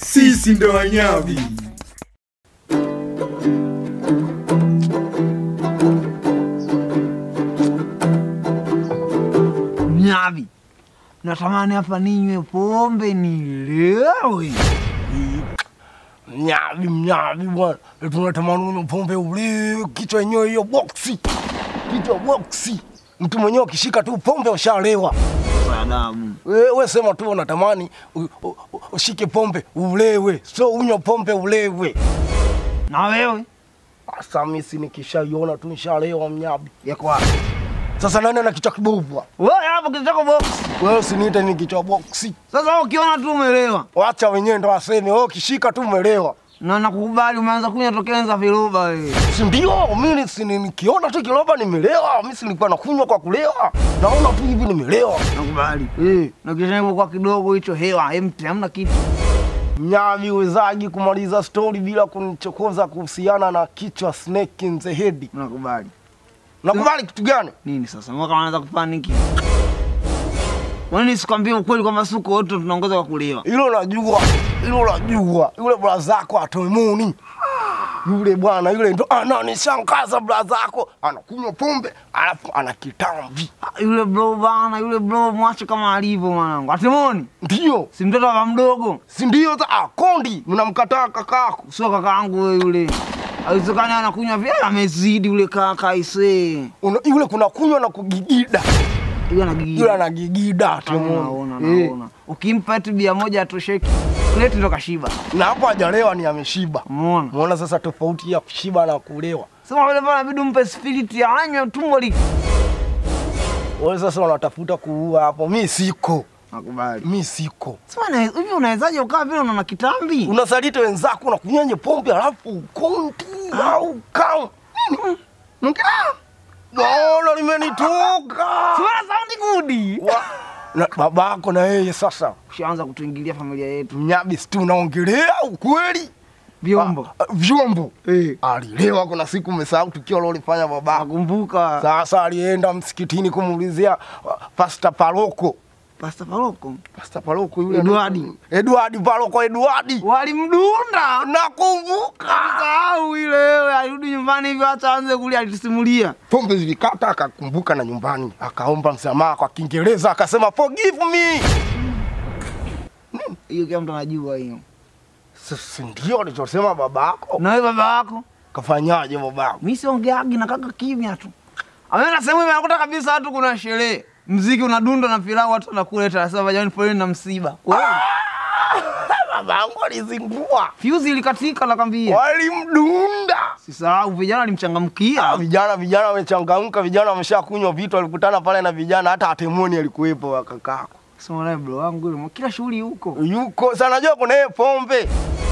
Sisi ndo wanyavi. Mnyavi, natamani hapa ninywe pombe nilewe. Mnyavi, mnyavi bwana, tunatamani unywe pombe ule kichwa yenyewe hiyo boksi, kichwa boksi. Mtu mwenyewe ukishika tu pombe ushalewa. Sadamu, Wewe sema tu unatamani u- u- u- ushike pombe ulewe, so unywe pombe ulewe. na wewe Sasa mimi si nikishaiona tu nishalewa mnyavi. yako wapi? Sasa nani ana kichwa kibovu? Wewe hapo kitako box. Wewe usiniite ni kichwa boksi. Sasa wewe ukiona tu umelewa Wacha wenyewe ndo waseme, wewe ukishika tu umelewa. na nakukubali, umeanza kunywa tokea enza viroba wewe. Si ndio? Mimi si ni- nikiona tu kiroba nimelewa. Mimi si nilikuwa nakunywa kwa kulewa. Naona tu hivi nimelewa. Nakubali. Eh, Na kisha kwa kidogo hicho hewa empty, hamna kitu. mnyavi wezaji kumaliza stori bila kunichokoza kuhusiana na kichwa snake in the head. Nakubali. Nakubali kitu gani? Nini sasa? Mwaka wanaanza kupaniki. Wani sikwambie ukweli kwamba siku wote tunaongoza kwa kulewa. Hilo najua, hilo najua. Yule bra zako atomuni yule bwana yule ndo ananishangaza. Bra zako anakunywa pombe alafu ana kitambi, Ah, Yule bro bana, yule bro mwache kama alivyo mwanangu. Atimoni, ndio si mtoto wa mdogo. si ndio? za- Ah, Kondi mnamkataa kakako. Sio kakaangu wewe yule. Haiwezekani anakunywa vile amezidi yule kaka ise. Una- Yule kuna kunywa na kugigida, Yule anagigida. yule anagigida Naona, atomuni naona, naona. Ukimpa tu bia moja atosheki. Kuleti ndo kashiba. na hapo hajalewa ni ameshiba. Umeona? Muona sasa tofauti ya kushiba na kulewa. Sema vile pale inabidi umpe spiriti ya anywe tumbo li. Wewe sasa unatafuta kuua hapo, mi siko, Nakubali. mi siko. Sema na hivi unawezaje ukaa vile unaona kitambi? Unasaliti wenzako na kunyenye pombe alafu ukonti au kam Bolo limenitoka Sema saundi gudi. Wa- na babako na yeye sasa Ushaanza kutuingilia familia yetu. mnyabi, si tunaongelea ukweli. Vyombo. Ah, ah, vyombo Eh. alilewa. Kuna siku umesahau tukio lolifanya babako. Nakumbuka. Sasa alienda msikitini kumuulizia uh, Pasta Paroko. Pasta Paroko. Pasta Paroko yule Edwardi. Edwardi Paroko Edwardi. Walimdunda. Nakumbuka. Sahau ile wewe alirudi nyumbani hivyo hata aanze kulia alitusimulia. Pombe zilikata akakumbuka na nyumbani akaomba msamaha kwa Kiingereza akasema forgive me. Hiyo kila mtu anajua hiyo. Sisi ndio alichosema babako. Na wewe baba yako? Kafanyaje babako? Mimi siongeagi na kaka kimya tu. Ameenda sehemu hivi anakuta kabisa watu kuna sherehe. Mziki unadunda na pilau watu wanakuleta anasema jamani poleni na msiba. Kweli? Babangu alizingua. Fuse ilikatika nakwambia. Walimdunda. Sisahau vijana Ah, walimchangamkia. vijana vijana wamechangamka, vijana wameshakunywa vitu, walikutana pale na vijana, hata atemoni alikuwepo wa kakako Sema naye bro wangu yule kila shughuli huko. yuko sana, najua kuna yeye pombe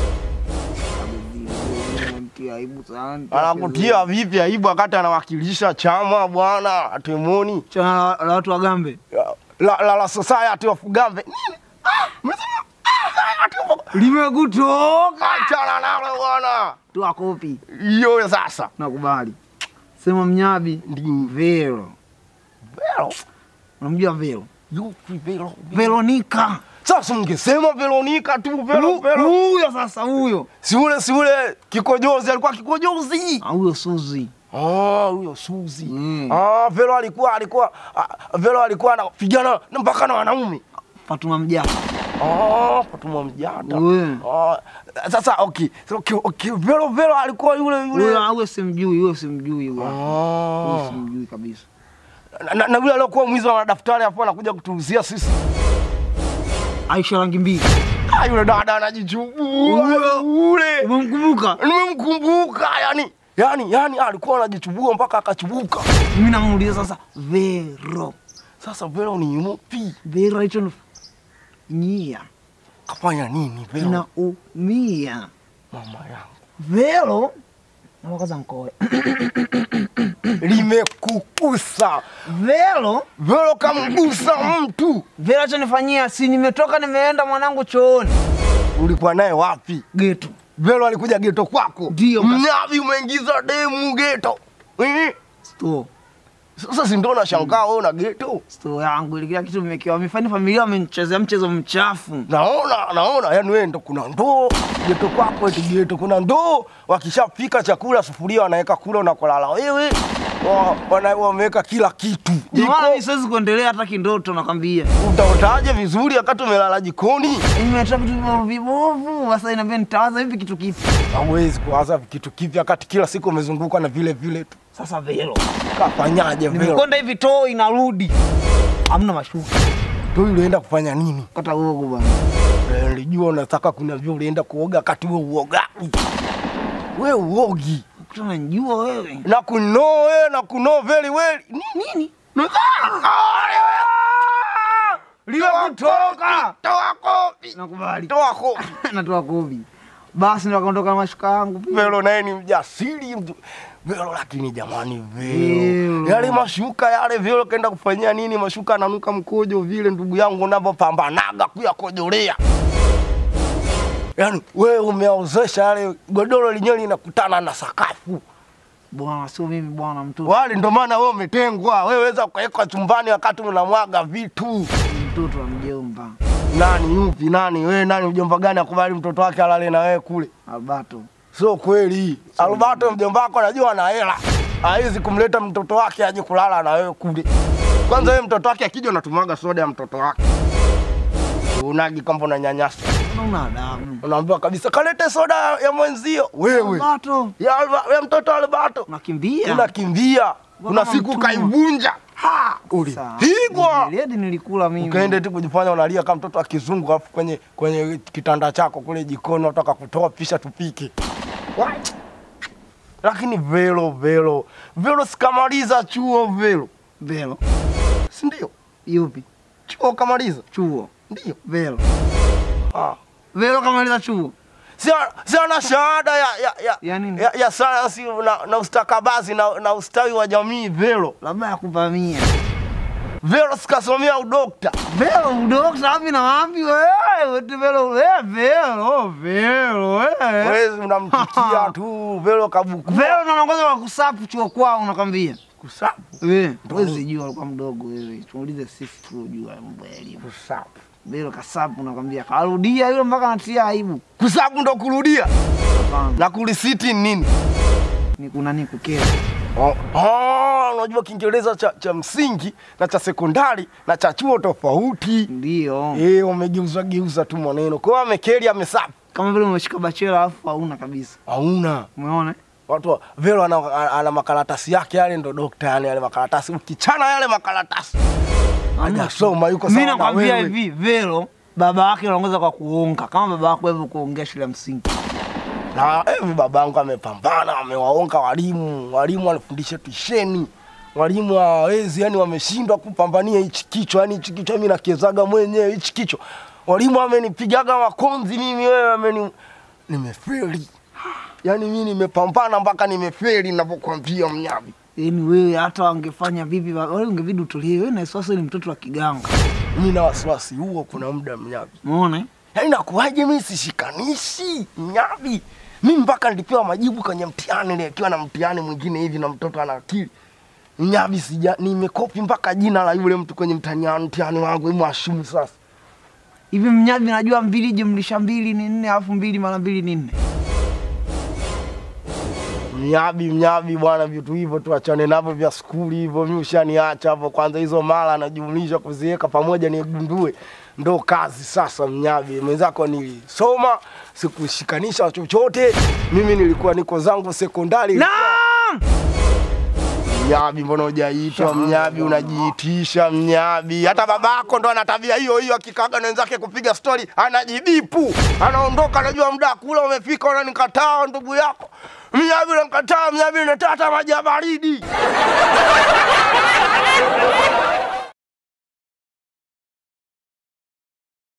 Mtia aibu sana. anakutia vipi aibu wakati anawakilisha chama bwana atemoni Chana la watu wagambe. la, la, la society of Gambe Nini? Ah, umesema? Ah, society of- Limekutoka. achana nalo bwana, Tu akopi. hiyo sasa Nakubali. Sema mnyabi Ndi- Vero. Vero, Unamjua Vero? yupi Vero? Veronica. Sasa ungesema Veronica tu Vero, Hu- Vero. Huyo sasa huyo. Si ule si ule kikojozi, alikuwa kikojozi. Ah, Huyo Suzi. Ah, huyo Suzi. Mm. Ah, Vero alikuwa alikuwa ah, Vero alikuwa anapigana na mpaka na wanaume. Fatuma Mjaka. Ah, Fatuma Mjata. We. Ah, sasa okay. So, okay, okay. Vero Vero alikuwa yule yule. Huyo huyo simjui, huyo simjui huyo. Huyo Ah. simjui kabisa. Na, na, na yule aliokuwa mwizi wa madaftari hapo anakuja kutuuzia sisi. Aisha rangi mbili. Ah, yule dada anajichubua. Huyo. Yule. Umemkumbuka? Nimemkumbuka yani. Yani yani alikuwa anajichubua mpaka akachubuka. Mimi namuuliza sasa Vero. Sasa Vero ni yupi? Vero hicho nyia. Kafanya nini Vero? Naumia. Mama yangu. Vero na wakaza mkoe. limekukusa Vero, velo kamgusa mtu. Vero acha nifanyia, si nimetoka nimeenda mwanangu chooni. Ulikuwa naye wapi? Geto. Velo alikuja geto kwako? Ndio, kas- Mnyavi umeingiza demu geto. Eh, Store. Sasa si ndio nashangaa wewe na geto. sto yangu ile kila kitu vimekiwa wamefanya familia wamenichezea mchezo mchafu Naona naona yani wewe ndo kuna ndoo geto kwako eti geto kuna ndoo wakishapika chakula sufuria wanaweka kula unakolala wewe. Wa- wana- Wameweka kila kitu. Ndio maana Jiko mimi siwezi kuendelea hata kindoto nakwambia utaotaje vizuri wakati umelala jikoni? nimetoa vitu vibovu vibovu sasa inabidi nitawaza vipi kitu kipi Hawezi kuwaza kitu kipya wakati kila siku umezungukwa na vile vile tu. sasa velo Kafanyaje vile? nimekonda hivi too inarudi hamna mashuka Tu ulienda kufanya nini? kata uogo bwana Eh, Nilijua unataka kuniambia ulienda kuoga wakati wewe uogagi. Wewe uogi. kutana njua wewe Na kunoo wewe na kunoo very well. nini Limekutoka. Toa kopi. nakubali Toa kopi. natoa kobi basi ndo akaondoka na mashuka yangu pia. Velo naye ni mjasiri mtu. Velo lakini jamani Velo. Velo. Yale mashuka yale Velo kaenda kufanyia nini mashuka ananuka mkojo vile ndugu yangu unavyopambanaga kuyakojolea. Yaani wewe umeozesha yale godoro lenyewe linakutana na sakafu. bwana sio mimi bwana mtoto Wale ndo maana wewe umetengwa. Wewe weza ukawekwa chumbani wakati unamwaga vitu. mtoto wa mjomba Nani yupi nani? Wewe nani mjomba gani akubali mtoto wake alale na wewe kule? albato Sio kweli. Albato mjomba wako anajua ana hela. Hawezi kumleta mtoto wake aje kulala na wewe kule. Kwanza wewe mtoto wake akija unatumwaga soda ya mtoto wake. Unagi kwamba unanyanyasa. una adabu Unaambiwa kabisa kalete soda ya mwenzio. Wewe. albato Ya, Alba- ya mtoto Albato. unakimbia Unakimbia. Kuna Kama siku mtumwa. kaivunja. Ha! Sawa. Ulipigwa. Miledi nilikula mimi Ukaenda tu kujifanya unalia kama mtoto wa kizungu alafu kwenye kwenye kitanda chako kule jikoni unataka kutoa pisha tupike. What? Lakini Velo Velo Velo sikamaliza chuo Velo, velo si ndio? yupi Chuo kamaliza, chuo ndio. velo Ah. velo kamaliza chuo Si si ana shahada ya ya ya, Ya nini? ya, ya sayansi na, na ustakabadhi na, na ustawi wa jamii Velo. labda ya kuvamia Velo sikasomea udokta. velo udokta wapi na wapi wewe eti velo wewe velo velo wewe Wewe unamtikia tu Velo kabuku. velo ndo anaongoza kwa kusapu chuo kwao nakwambia Kusapu. wewe huwezi jua alikuwa mdogo wewe tuulize sisi tuojua mambo ya elimu Kusapu. velo kasapu nakwambia karudia yule mpaka anatia aibu Kusapu ndo kurudia. hapana Na kulisiti ni nini? ni kuna ni kukera Oh, oh, unajua Kiingereza cha, cha msingi na cha sekondari na cha chuo tofauti. ndio Eh, wamegeuza geuza tu maneno. Kwa hiyo amekeli amesafu. kama vile umeshika bachela alafu hauna kabisa Hauna. umeona Watu wa- Velo ana, ana makaratasi yake yale ndo dokta yani yale makaratasi. Ukichana yale makaratasi. Hajasoma yuko mimi sawa na nakwambia wewe. hivi velo baba yake anaongoza kwa kuonga kama baba yako hivyo kuongea shule ya msingi Na hivi babangu amepambana, amewaonga walimu, walimu wanafundisha tuisheni. Walimu hawawezi, yani wameshindwa kupambania hichi kichwa, yani hichi kichwa mimi nakiezaga mwenyewe hichi kichwa. Walimu wamenipigaga makonzi mimi, wewe ameni nimefeli. Yani mimi nimepambana mpaka nimefeli ninapokuambia mnyabi. yaani wewe hata wangefanya vipi wa- wewe ungebidi utulie wewe na Iswasi ni mtoto wa kiganga Mimi na wasiwasi huo, kuna muda mnyabi. umeona eh? Yaani nakuwaje mimi sishikanishi mnyabi? Mimi mpaka nilipewa majibu kwenye mtihani nikiwa na mtihani mwingine hivi na mtoto ana akili. Mnyabi sija nimekopi mpaka jina la yule mtu kwenye mtihani mtihani wangu hebu ashumu sasa. hivi mnyabi najua mbili jumlisha mbili ni nne alafu mbili mara mbili ni nne Mnyabi mnyabi bwana vitu hivyo tuachane navyo vya skuli hivyo mimi ushaniacha hapo kwanza hizo mara najumlisha kuziweka pamoja nigundue ndo kazi sasa mnyabi mwenzako nilisoma sikushikanisha chochote mimi nilikuwa niko zangu sekondari naam Mnyabi, mbona hujaitwa mnyabi? Unajiitisha mnyabi. Hata babako ndo ana tabia hiyo hiyo, akikaga na wenzake kupiga stori anajibipu, anaondoka, anajua muda wa kula umefika, unanikataa ndugu yako mnyabi, unanikataa mnyabi, unataka maji ya baridi.